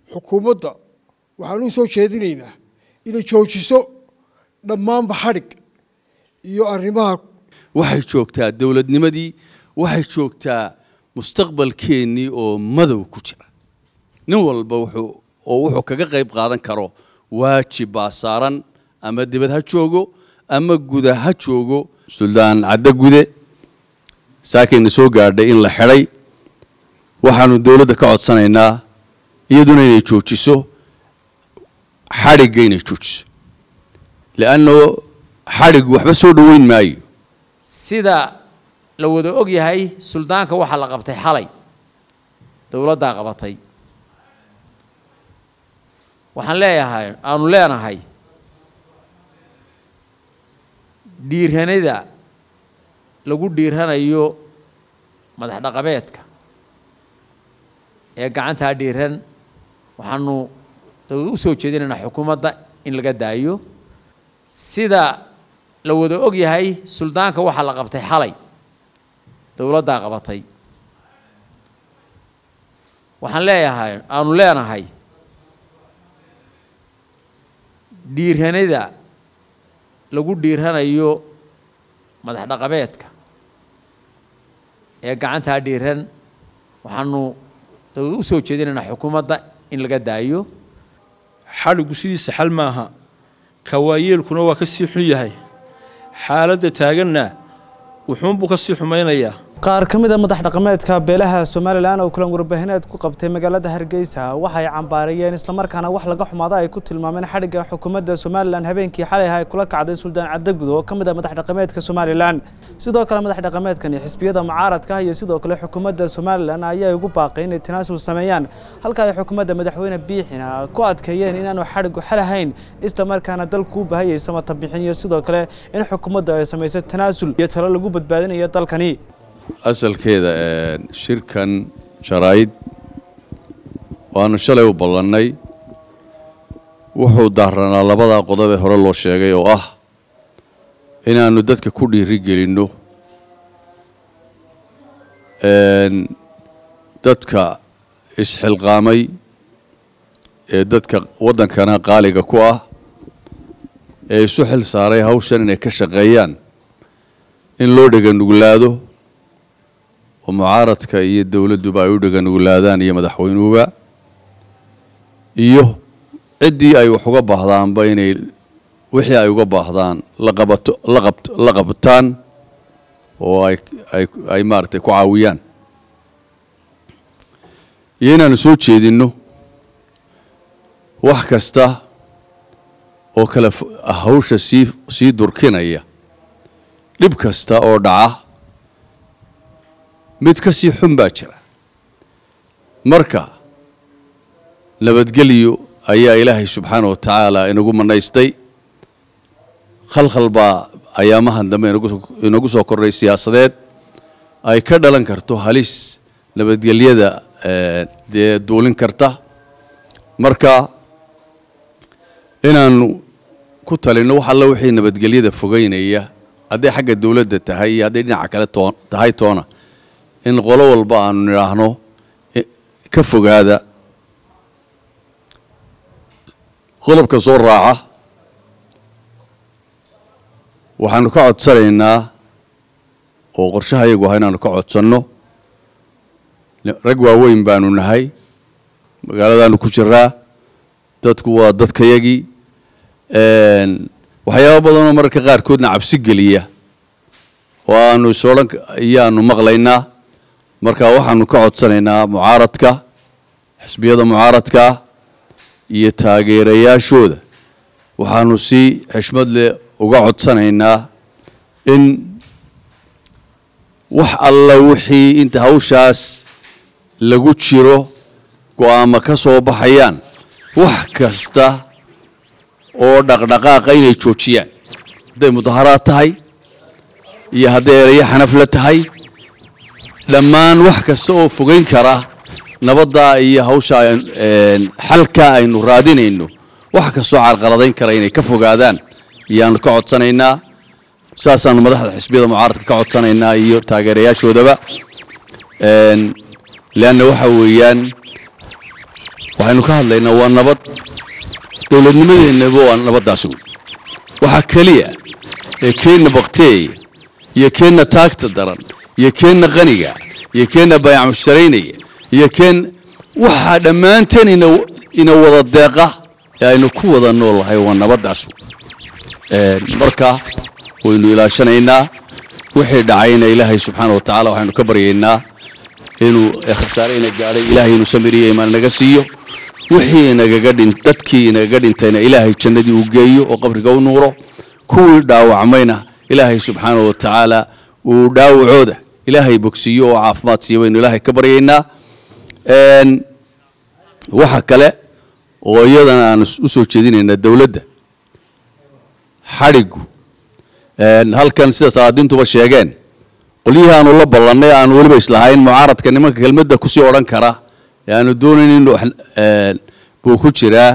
xukuumadda waxaan u soo jeedinaynaa inay joojiso dhammaanba xadhig iyo arrimaha waxay joogtaa dowladnimadii waxay joogtaa mustaqbalkeennii oo madow ku jira nin walba wuxuu oo wuxuu kaga qayb qaadan karo waajib baa saaran ama dibad ha joogo ama guda ha joogo suldaan caddo gude saakayna soo gaadhay in la xidhay waxaanu dowladda ka codsanaynaa iyaduna inay joojiso xadhigga inay joojiso leanno xadhiggu waxba soo dhoweyn maayo sida la wada og yahay suldaanka waxaa la qabtay xalay dowladdaa qabatay waxaan leeyahay aanu leenahay dhiiranida lagu dhiiranayo madax dhaqameedka ee gacantaa dhiiran waxaanu u soo jeedinaynaa xukuumadda in laga daayo sida la wada og yahay suldaanka waxaa la qabtay xalay dowladdaa qabatay waxaan leeyahay aanu leenahay dhiiranida lagu dhiiranayo madax dhaqameedka ee gacantaa dhiiran waxaanu u soo jeedinaynaa xukuumadda in laga daayo xadhiggu sidiisa xal maaha kawaayeelkuna waa ka sii xun yahay xaaladda taaganna wuxuunbuu ka sii xumaynayaa qaar ka mid a madax dhaqameedka beelaha somalilan oo kulan warbaahineed ku qabtay magaalada hargeysa waxay cambaarayeen islamarkaana wax laga xumaada ay ku tilmaameen xadhigga xukuumadda somalilan habeenkii xalay ay kula kacday suldaan cadagud oo ka mid a madax dhaqameedka somalilan sidoo kale madax dhaqameedkan iyo xisbiyada mucaaradka iyo sidoo kale xukuumadda somalilan ayaa ugu baaqay inay tanaasul sameeyaan halka ay xukuumadda madaxweyne biixina ku adkeeyeen inaanu xadhiggu xal ahayn islamarkaana dalku u baahayay samata bixin iyo sidoo kale in xukuumadda ay samayso tanaasul iyo talo lagu badbaadinayo dalkani asalkeeda shirkan jaraa'id waanu shalay u ballannay wuxuu daaranaa labadaa qodob ee hore loo sheegay oo ah inaannu dadka ku dhiiri gelinno dadka isxilqaamay ee dadka waddankana qaaliga ku ah ee isu xil saaray hawshan inay ka shaqeeyaan in loo dheganuglaado oo mucaaradka iyo dowladduba ay u dheganuglaadaan iyo madaxweynuhuba iyo ciddii ay wax uga baahdaanba inay wixii ay uga baahdaan laqabato laqab la qabtaan oo ay ay ay maaragtay ku caawiyaan iyo inaanu soo jeedinno wax kasta oo kale hawsha sii sii durkinaya dhib kasta oo dhaca mid ka sii xun baa jira marka nabadgelyo ayaa ilaahay subxaana wa tacaala inagu manaystay khalkhal baa ayaamahan dambe inagu soo kordhay siyaasadeed ay ka dhalan karto halis nabadgelyada dee duulin karta marka inaanu ku talinno wax alla wixii nabadgelyada fogeynaya hadday xagga dowladda tahay iyo hadday dhinaca kale too tahay toona in qolo walba aanu nidhaahno ka fogaada qodobka soo raaca waxaanu ka codsanaynaa oo qorshaha iyagu aha inaanu ka codsanno rag waaweyn baanu nahay magaaladaanu ku jiraa dadku waa dadkayagii waxyaaba badanoo mararka qaarkoodna cabsi geliya oo aanu isodhan iyaanu maqlaynaa marka waxaanu ka codsanaynaa mucaaradka xisbiyada mucaaradka iyo taageerayaashooda waxaanu si xishmad leh uga codsanaynaa in wax alla wixii inta hawshaas lagu jiro go-aamo ka soo baxayaan wax kasta oo dhaqdhaqaaqa inay joojiyaan hadday mudaharaad tahay iyo hadday erayo xanafla tahay dhammaan wax kasta oo fogeyn kara nabadda iyo hawsha xalka aynu raadinayno wax kastoo carqaladayn kara inay ka fogaadaan iyaanu ka codsanaynaa saasaanu madaxda xisbiyada mucaaradka ka codsanaynaa iyo taageerayaashoodaba leanna waxa weeyaan waxaynu ka hadlaynaa waa nabad dowladnimadeennaba waa nabaddaasi wey waxaa keliya ee keenna bakteeya iyo keenna taagta daran iyo keenna qaniga iyo keenna bayac mushtaraynaya iyo keen waxaa dhammaanteen ina ina wada deeqa ee aynu ku wada noolahay waa nabaddaas wey marka waynu ilaashanaynaa wixii dhacayna ilaahay subxaana wa tacaala waxaynu ka baryaynaa inuu khasaare ina gaadhay ilaahay inuu samiriyo imaan naga siiyo wixii inagaga dhin dadkii inagaga dhintayna ilaahay jannadii uu geeyo oo qabriga u nuuro kuwii dhaawacmayna ilaahay subxaana wa tacaala uu dhaawacooda ilaahay bogsiiyo oo caafimaad siiyo baynu ilaahay ka baryaynaa waxa kale oo iyadana aan u soo jeedinaynaa dowladda xadhigu halkan sida salaadiintuba sheegeen qolyihii aanu la ballannay aanu weliba islahayn mucaaradka nimanka kelmadda kusii odhan kara ee aanu doonayn in buu ku jiraa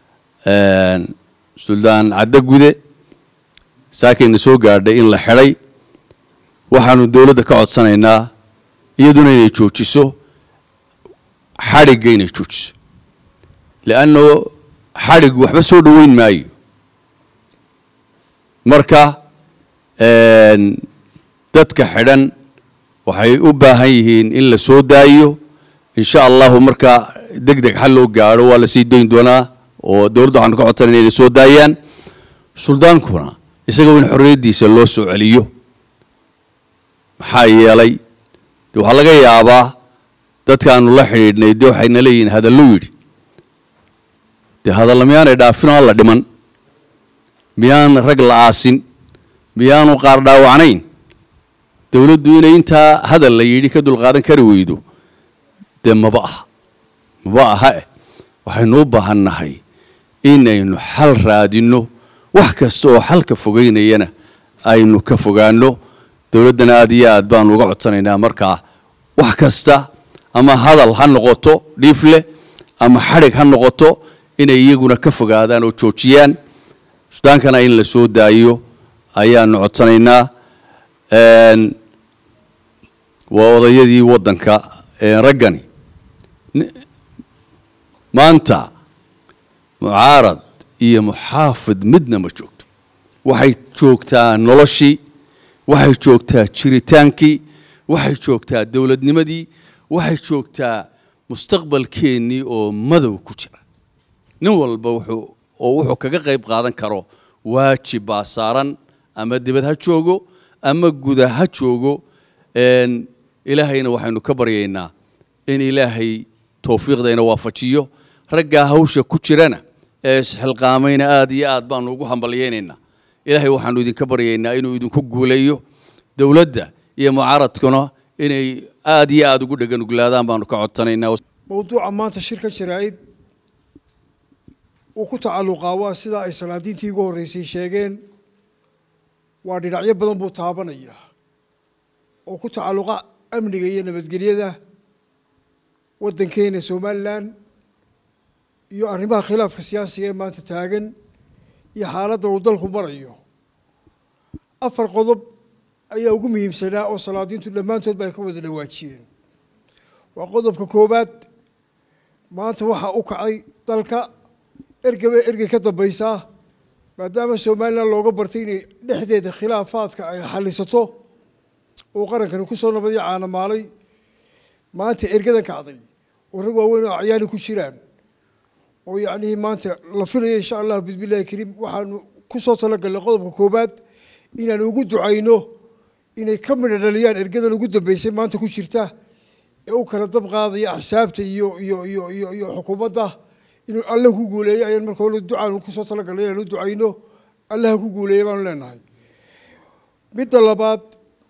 suldaan caddo gude saakayna soo gaadhay in la xidhay waxaanu dowladda ka codsanaynaa iyaduna inay joojiso xadhigga inay joojiso leanno xadhiggu waxba soo dhoweyn maayo marka dadka xidhan waxay u baahan yihiin in la soo daayo insha allahu marka deg deg xal loo gaadho waa la sii dayn doonaa oo dowladda waxaanu ka codsanayna inay soo daayaan suldaankuna isagoo in xorriyaddiisa loo soo celiyo maxaa yeelay de waxaa laga yaabaa dadkaanu la xidhiidhnay de waxayna leeyihiin hadallu yidhi dee hadalla miyaanay dhaafinoo alla dhiman miyaan rag la aasin miyaanu qaar dhaawacnayn dowladdu inay intaa hadal la yidhi ka dulqaadan kari weydo dee maba aha maba aha eh waxaynu u baahannahay inaynu xal raadinno wax kasta oo xalka fogeynayana aynu ka fogaanno dowladdana aad iyo aad baanu uga codsanaynaa markaa wax kasta ama hadal ha noqoto dhiifleh ama xadhig ha noqoto inay iyaguna ka fogaadaan oo joojiyaan sudaankana in la soo daayo ayaanu codsanaynaa waa odayadii waddanka raggani maanta mucaarad iyo muxaafid midna ma joogto waxay joogtaa noloshii waxay joogtaa jiritaankii waxay joogtaa dowladnimadii waxay joogtaa mustaqbalkeennii oo madow ku jira nin walba wuxuu oo wuxuu kaga qayb qaadan karo waajib baa saaran ama dibad ha joogo ama guda ha joogo ilaahayna waxaynu ka baryaynaa in ilaahay towfiiqdayna waafajiyo raggaa hawsha ku jirana ee isxilqaamayna aad iyo aad baanu ugu hambalyaynaynaa ilaahay waxaanu idinka baryaynaa inuu idinku guuleeyo dowladda iyo mucaaradkuna inay aad iyo aad ugu dheganuglaadaan baanu ka codsanaynaa mowduuca maanta shirka jaraa'id uu ku tacalluqaa waa sidaa ay salaadiintii ugu horreysay sheegeen waa dhinacyo badan buu taabanaya oo ku tacalluqa amniga iyo nabadgelyada waddankeena somalilan iyo arrimaha khilaafka siyaasiga ee maanta taagan iyo xaaladda uu dalku marayo afar qodob ayaa ugu muhiimsanaa oo salaadiintu dhammaantoodba ay ka wada dhawaajiyeen waa qodobka koowaad maanta waxaa u kacay dalka ergaba ergey ka dambaysaa maadaama somalilan looga bartay inay dhexdeeda khilaafaadka ay xallisato uu qarankani ku soo nabadiyo caanamaalay maanta ergadan kacday oo rag waaweyn oo acyaani ku jiraan oo yacnihii maanta la filayo insha allah bismillahi kariim waxaanu ku soo talagalnay qodobka koowaad inaanu ugu ducayno inay ka midha dhaliyaan ergadan ugu dambeysay maanta ku jirta ee u kala dab qaadaya axsaabta iyo iyo iyo iyo iyo xukuumadda inuu alle ku guuleeyo ayaan marka hore ducaanu kusoo talagalnay inaanu ducayno allaha ku guuleeya baanu leenahay midda labaad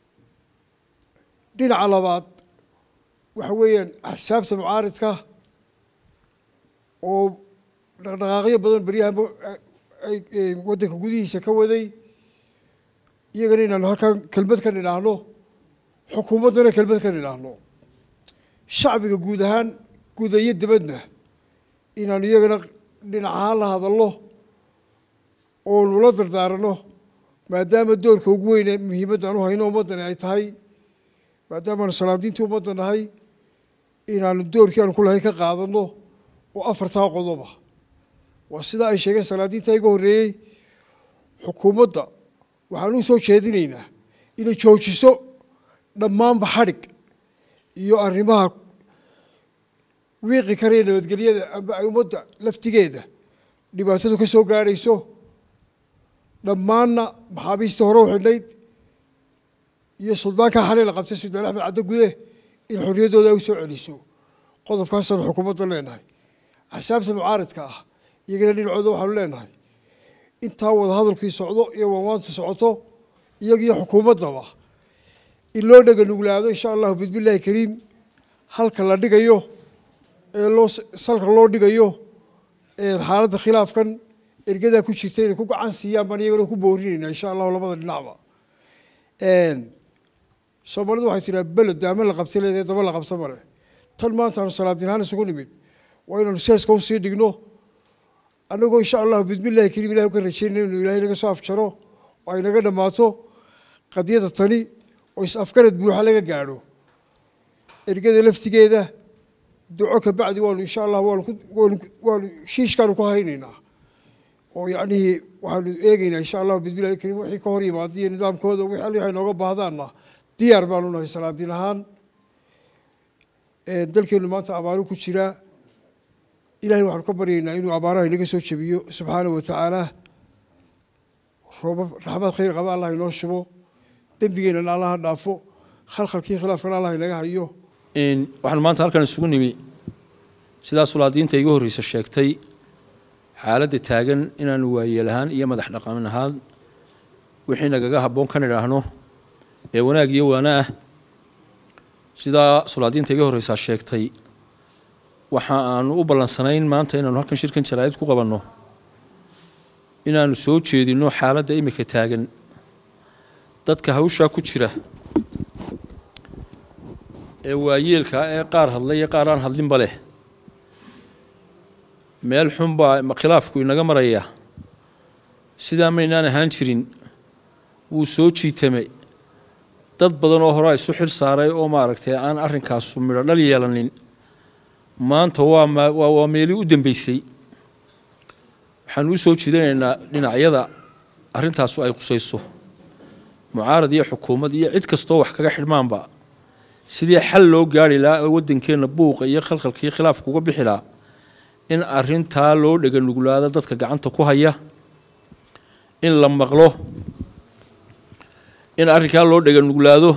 dhinaca labaad waxa weeyaan axsaabta mucaaridka oo dhaqdhaqaaqyo badan beryahan ay waddanka gudihiisa ka waday iyagana inaanu halkan kelmad ka nidhaahno xukuumaddana kelmad ka nidhaahno shacbiga guud ahaan guud iyo dibadna inaanu iyagana dhinac ahaan la hadalno oo nula dardaarano maadaama doorka ugu weyne muhiimadda aan u hayno ummaddani ay tahay maadaamaanu salaadiintii ummadda nahay inaanu doorkii aanu ku lahay ka qaadanno oo afartaa qodoba waa sida ay sheegeen salaadiinta iga horreeyey xukuumadda waxaan u soo jeedinaynaa inay joojiso dhammaanba xadhig iyo arrimaha wiiqi karaya nabadgelyada amba ay ummadda laftigeeda dhibaatadu ka soo gaadhayso dhammaanna maxaabiistii hore u xidhnayd iyo suldaankaa xalay la qabtay suldaan axmed caddo gude in xorriyaddooda ay u soo celiso qodobkaasaanu xukuumadda leenahay axsaabta mucaaridka ah iyagana dhinacooda waxaanu leenahay intaa wada hadalkii socdo iyo waanwaantu socoto iyagiyo xukuumaddaba in loo dhega nuglaado insha allahu bismillahi kariim halka la dhigayo ee loo salka loo dhigayo xaaladda khilaafkan ergadaa ku jirta inay ku gacan siiyaan baan iyagana ku boorinayna insha allahu labada dhinacba soomaalidu waxay tiraa beled daama la qabta leedahay daba la qabta male tan maanta aanu salaadiin ahaan isugu nimid waa inaanu seeska usii dhigno annagoo insha allahu bismillahi kariim ilahi ka rajeynayna inuu ilahay naga soo afjaro oo ay naga dhammaato qadiyada tani oo is-afgarad buuxa laga gaadho ergada laftigeeda duco ka bacdi waanu insha allah waanu waanu shiishkaanu ku haynaynaa oo yacnihii waxaanu eegeynaa insha allahu bismillahi kariim wixii ka hor yimaada iyo nidaamkooda wixii alli waxay nooga baahdaanna diyaar baanu nahay salaadiin ahaan dalkeenu maanta abaaru ku jiraa ilahay waxaanu ka baryaynaa inuu abaaraha inaga soo jebiyo subxaanahu watacaala roobab raxmad khayr qaba allah inoo shubo dembigeennana allaha dhaafo khalkhalkii khilaafkana allah inaga hayo waxaan maanta halkan isugu nimi sidaa sulaadiinta iga horreysa sheegtay xaaladda taagan inaanu waayeel ahaan iyo madax dhaqamin ahaan wixii nagaga habboon kan idhaahno ee wanaag iyo waana ah sidaa sulaadiinta iga horreysaa sheegtay waxa aanu u ballansanayn maanta inaanu halkan shirkan jaraa'id ku qabanno inaanu soo jeedinno xaaladda imika taagan dadka hawshaa ku jira ee waayeelka ee qaar hadlay iyo qaar aan hadlinba leh meel xun baa khilaafku inaga maraya sidaa maynaan ahaan jirin wuu soo jiitamay dad badan oo horaa isu xil saaray oo maaragtay aan arrinkaasu midho dhal yeelanin maanta waa waa meelii u dambeysay waxaanu u soo jiidanaynaa dhinacyada arrintaasu ay qusayso mucaarad iyo xukuumad iyo cid kastoo wax kaga xidhmaanba sidii xal loo gaari lahaa oo waddankeenna buuqa iyo khalkhalkii khilaafka uga bixi lahaa in arrintaa loo dhega nuglaado dadka gacanta ku haya in la maqlo in arrinkaa loo dhega nuglaado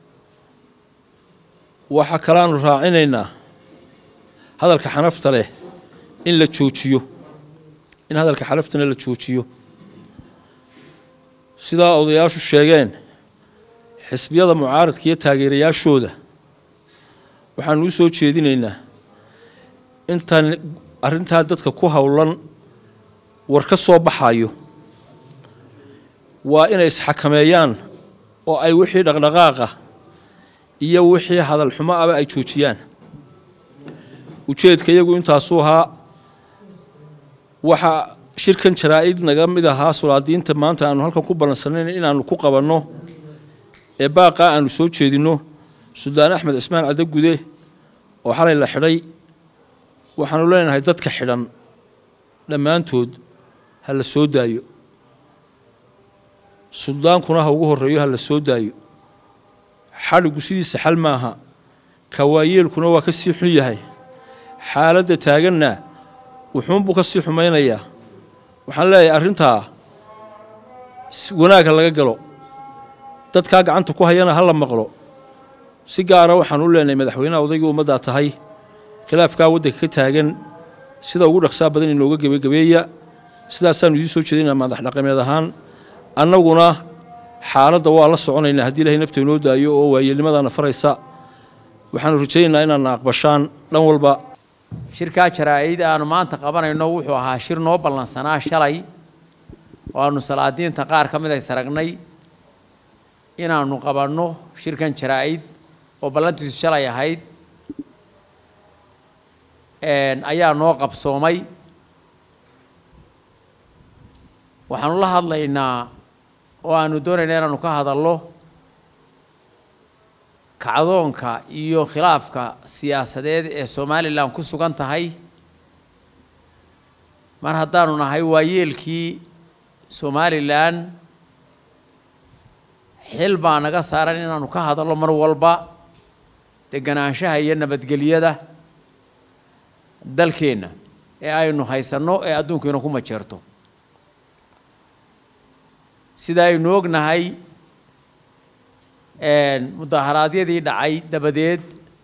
waxaa kalaanu raacinaynaa hadalka xanafta leh in la joojiyo in hadalka xanaftana la joojiyo sidaa odayaashu sheegeen xisbiyada mucaaradka iyo taageerayaashooda waxaanu u soo jeedinaynaa intaan arrintaa dadka ku howlan war ka soo baxayo waa inay isxakameeyaan oo ay wixii dhaqdhaqaaqa iyo wixii hadal xumo aba ay joojiyaan ujeedka iyagu intaasuu ahaa waxaa shirkan jaraa-id naga mid ahaa sulaadiinta maanta aanu halkan ku ballansanayn inaanu ku qabanno ee baaqaa aanu soo jeedinno suldaan axmed cismaan caddo gude oo xalay la xidhay waxaanu leenahay dadka xidhan dhammaantood ha la soo daayo suldaankuna ha ugu horreeyo ha la soo daayo xadhigu sidiisa xal maaha kawaayeelkuna waa ka sii xun yahay xaaladda taaganna wuxuunbuu ka sii xumaynayaa waxaan leeyahay arrintaa wanaag ha laga galo dadkaa gacanta ku hayana ha la maqlo si gaara waxaan u leenahay madaxweynaha odaygii ummaddaa tahay khilaafkaa waddanka ka taagan sida ugu dhaqsaa badan inooga gebagabeeya sidaasaanu idiin soo jeedinaa madax dhaqameed ahaan annaguna xaaladda waa la soconaynaa haddii ilahay nafta inoo daayo oo waayeelnimadaana faraysa waxaanu rajaynaynaa inaadna aqbashaan dhan walba shirkaa jaraa-id aanu maanta qabanayno wuxuu ahaa shir noo ballansanaa shalay oo aanu salaadiinta qaar ka mid ay saragnay inaanu qabanno shirkan jaraa-id oo ballantiisu shalay ahayd ayaa noo qabsoomay waxaanu la hadlaynaa oo aanu doonaynaa inaanu ka hadallo kacdoonka iyo khilaafka siyaasadeed ee somalilan ku sugan tahay mar haddaanu nahay waayeelkii somalilan xil baa naga saaran inaanu ka hadallo mar walba deganaanshaha iyo nabadgelyada dalkeenna ee aynu haysanno ee adduunkiina ku majeerto sida aynu ognahay mudaharaadyadii dhacay dabadeed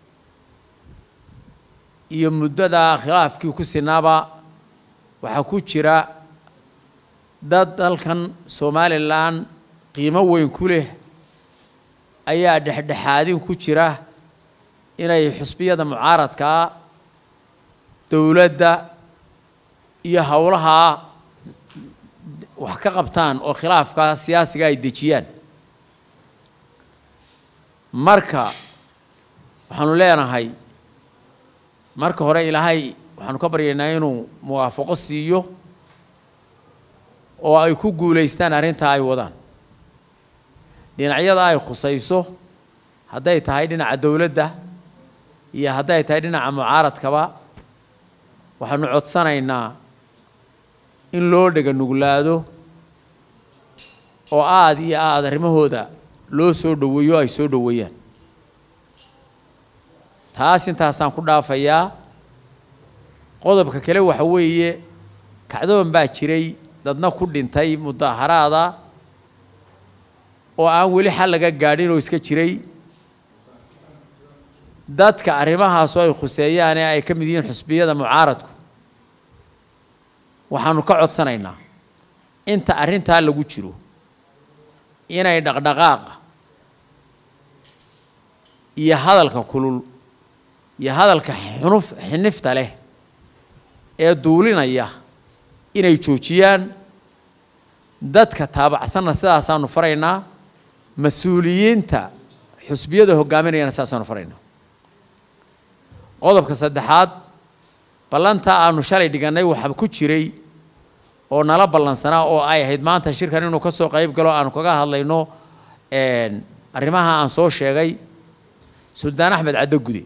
iyo muddada khilaafkii ku sinaaba waxaa ku jira dad dalkan somalilan qiimo weyn ku leh ayaa dhexdhexaadin ku jira inay xusbiyada mucaaradkaa dowladda iyo howlahaa wax ka qabtaan oo khilaafka siyaasiga ay dejiyaan marka waxaanu leenahay marka hore ilaahay waxaanu ka baryaynaa inuu muwaafaqo siiyo oo ay ku guulaystaan arrintaa ay wadaan dhinacyada ay khusayso hadday tahay dhinaca dowladda iyo hadday tahay dhinaca mucaaradkaba waxaanu codsanaynaa in loo dhega nuglaado oo aada iyo aada arrimahooda loo soo dhoweeyo ay soo dhoweeyaan taas intaasaan ku dhaafayaa qodobka kale waxa weeye kacdoon baa jiray dadna ku dhintay mudaharaada oo aan weli xal laga gaadhin oo iska jiray dadka arrimahaasoo ay khuseeyaan ee ay ka mid yihiin xusbiyada mucaaradku waxaanu ka codsanaynaa inta arrintaa lagu jiro inay dhaqdhaqaaqa iyo hadalka kulul iyo hadalka xunuf xinifta leh ee duulinaya inay joojiyaan dadka taabacsanna sidaasaanu faraynaa mas-uuliyiinta xusbiyada hogaaminayana sidaasaanu faraynaa qodobka saddexaad ballantaa aanu shalay dhigannay waxaa ku jiray oo nala ballansanaa oo ay ahayd maanta shirkan inuu ka soo qayb galo aanu kaga hadlayno arrimaha aan soo sheegay suldaan axmed caddogude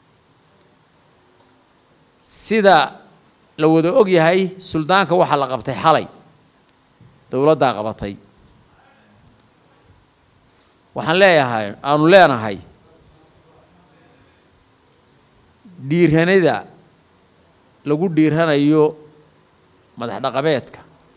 sida la wada og yahay suldaanka waxaa la qabtay xalay dowladdaa qabatay waxaan leeyahay aanu leenahay dhiirhanida lagu dhiiranayo madax dhaqameedka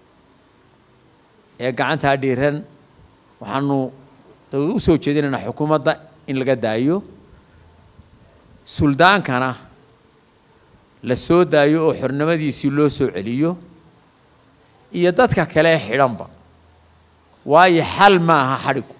ee gacantaa dhiiran waxaanu u soo jeedinaynaa xukuumadda in laga daayo suldaankana la soo daayo oo xornimadiisii loo soo celiyo iyo dadka kale xidhanba waayo xal ma aha xadhigu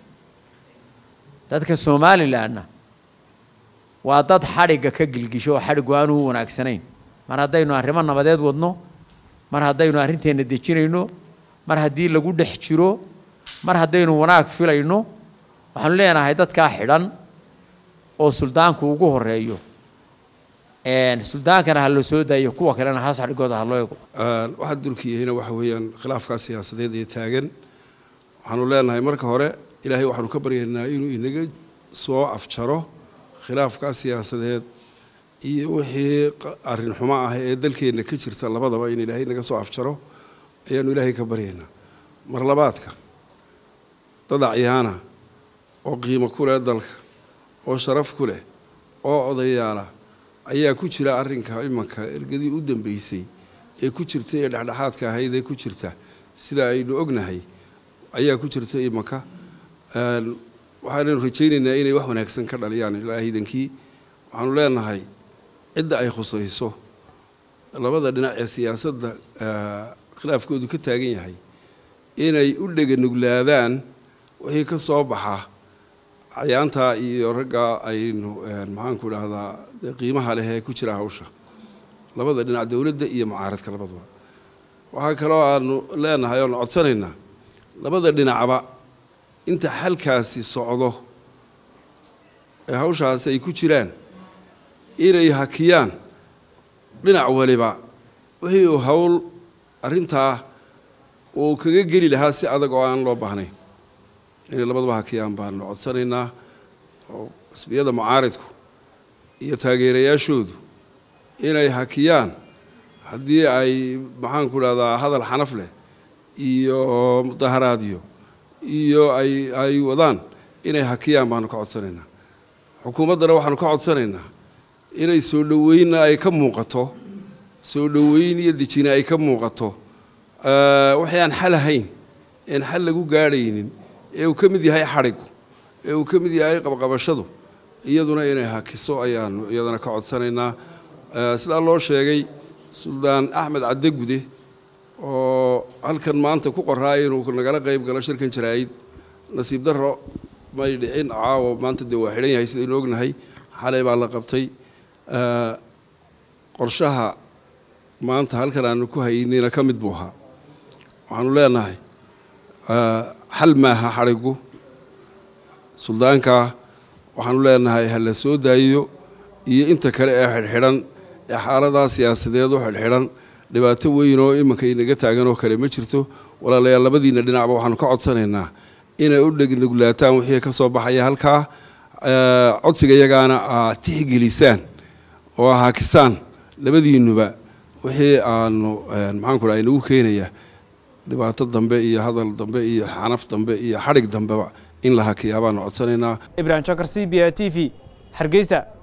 dadka somalilanna waa dad xadhigga ka gilgisho oo xadhigu aanu u wanaagsanayn mar haddaynu arrimo nabadeed wadno mar haddaynu arrinteenna dejinayno mar haddii lagu dhex jiro mar haddaynu wanaag filayno waxaanu leenahay dadkaa xidhan oo suldaanku ugu horeeyo suldaankana ha loo soo daayo kuwa kalena haas xadhigooda ha loo ego waxaa dulkiyahayna waxa weeyaan khilaafkaa siyaasadeed ee taagan waxaanu leenahay marka hore ilaahay waxaanu ka baryaynaa inuu inaga soo afjaro khilaafkaa siyaasadeed iyo wixii arrin xumo ah ee dalkeenna ka jirta labadaba in ilaahay naga soo afjaro ayaanu ilaahay ka baryaynaa mar labaadka dad acyaana oo qiimo ku leh dalka oo sharaf ku leh oo odayaala ayaa ku jira arrinka imanka ergadii u dambeysay ee ku jirta ee dhexdhexaadka ahayd ee ku jirta sida aynu ognahay ayaa ku jirta imanka waxaanaynu rajaynaynaa inay wax wanaagsan ka dhaliyaan ilaahidankii waxaanu leenahay cidda ay khusayso labada dhinac ee siyaasadda khilaafkoodu ka taagan yahay inay u dheganuglaadaan wixii ka soo baxa cayaantaa iyo raggaa aynu maxaanku idhaahdaa qiimaha leh ee ku jira hawsha labada dhinac dowladda iyo mucaaradka labaduba waxaa kaloo aanu leenahay oonu codsanaynaa labada dhinacba inta xalkaasi socdo ee hawshaasi ay ku jiraan inay hakiyaan dhinac waliba wixii uu hawl arrintaa uu kaga geli lahaa si adag oo aan loo baahnayn inay labaduba hakiyaan baanu codsanaynaa oo xisbiyada mucaaridku iyo taageerayaashoodu inay hakiyaan haddii ay maxaan ku dhahdaa hadal xanaf leh iyo mudaharaadyo iyo ay ay wadaan inay hakiyaan baanu ka codsanaynaa xukuumaddana waxaanu ka codsanaynaa inay soo dhoweynna ay ka muuqato soo dhoweyn iyo dejina ay ka muuqato waxay aan xal ahayn een xal lagu gaadhaynin ee uu ka mid yahay xadhigu ee uu ka mid yahay qabqabashadu iyaduna inay hakiso ayaanu iyadana ka codsanaynaa sidaa loo sheegay suldaan axmed cadde gude oo halkan maanta ku qoraa inuu nagala qayb galo shirkan jaraa'id nasiib darro may dhicin caawo maanta dee waa xidhan yahay sidaynu ognahay xalay baa la qabtay qorshaha maanta halkan aanu ku haynina ka mid buu ahaa waxaanu leenahay xal maaha xadhigu suldaankaa waxaanu leenahay ha la soo daayiyo iyo inta kale ee xidhxidhan ee xaaladaa siyaasadeed u xidhxidhan dhibaato weyn oo iminka inaga taagan oo kale ma jirto walaalayaal labadiina dhinacba waxaanu ka codsanaynaa inay u dhegnugulaataan wixii ka soo baxaya halkaa codsiga iyagaana aad tixgelisaan oo haakisaan labadiinuba wixii aanu maxaan ku dhaha inagu keenaya dhibaato dambe iyo hadal dambe iyo xanaf dambe iyo xadhig dambeba in la hakiyaa baanu codsanaynaa ibrahim jokar c b a t v hargeysa